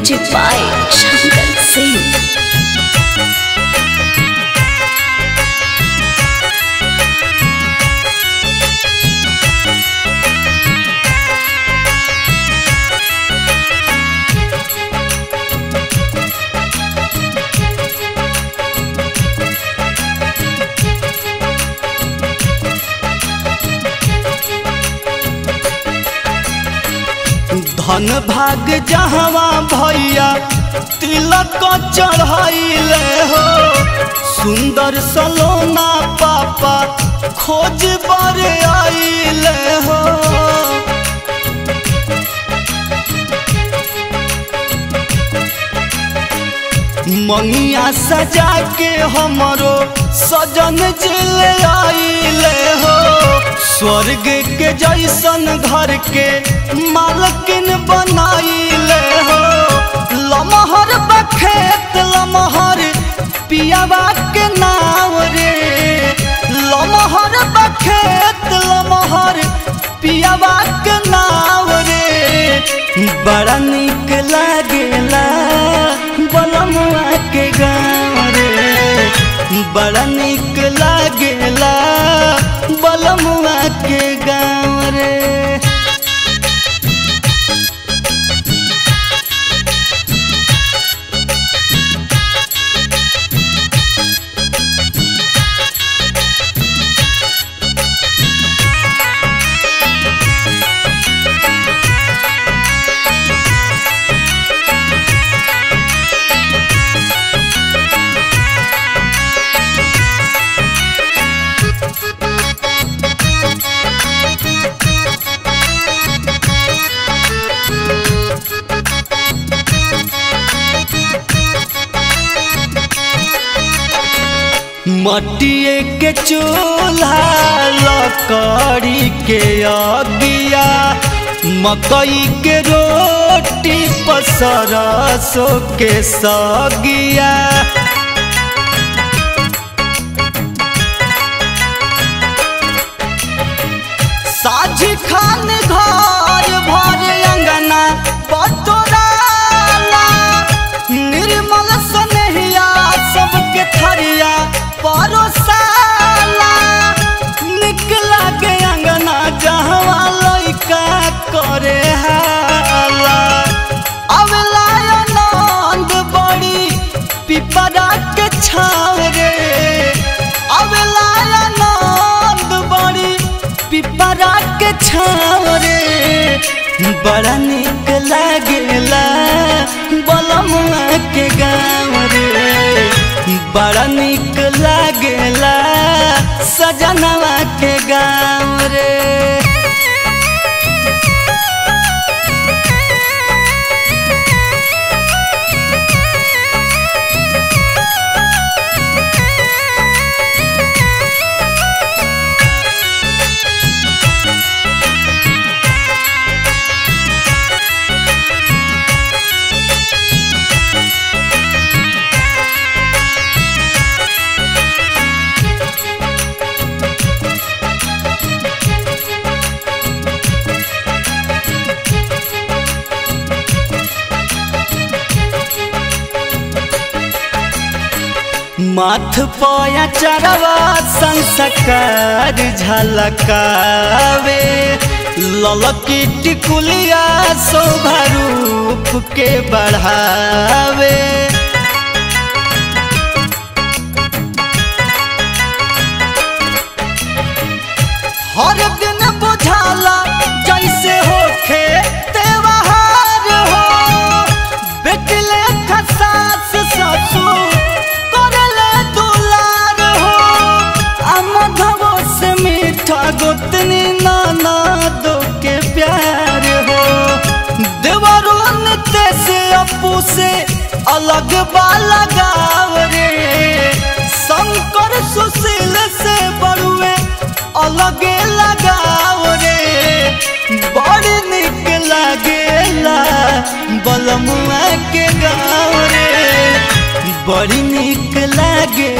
Music by Shankar Singh. धन भाग जहवा भैया तिलक चढ़ाइले हो सुंदर सलोना पापा खोज बर आइले हो मंगिया सजा के हमरो सजन जिले आइले हो स्वर्ग के जैसन घर के मालकिन बनाइले हो लमहर बखेत लमहर पियावा के नाव रे लमहर बखेत लमहर पियावा के नाव रे बड़ा निक लागेला बलमुआ के गाँव रे बड़ा निक लागेला बलमुआ के गाँव रे मटिए के चूल्हा लकड़ी के अगिया मकई के रोटी पसरसो के सगिया साझी खान घर भर अंगना पतोराला निर्मल सनहिया सबके थरिया परोसाला निकला के अंगना जहवा लइका करे हाला अवला आनंद बड़ी पिपरा के छाव रे अवला आनंद बड़ी पिपरा के छाव रे बड़ा निक लागेला बलमुआ के गाँव रे बड़ा निक लागेला सजनवा के गाँव रे माथ पया चरवा संस्कार झलकावे ललकी टिकुलिया शोभा रूप के बढ़ावे हर दिन बुझाला जैसे होखे त्योहार हो बेटले खसास ससुर करले दुलार हो अमधवो से मीठा गोतनी नाना दो के प्यार हो देवरो नित्य से अपू से अलग बाला गाव रे शंकर सुशील से बड़ुए अलगे लगाव रे बड़ी निक लागेला बलमुआ के गाँव रे बड़ी निक लागे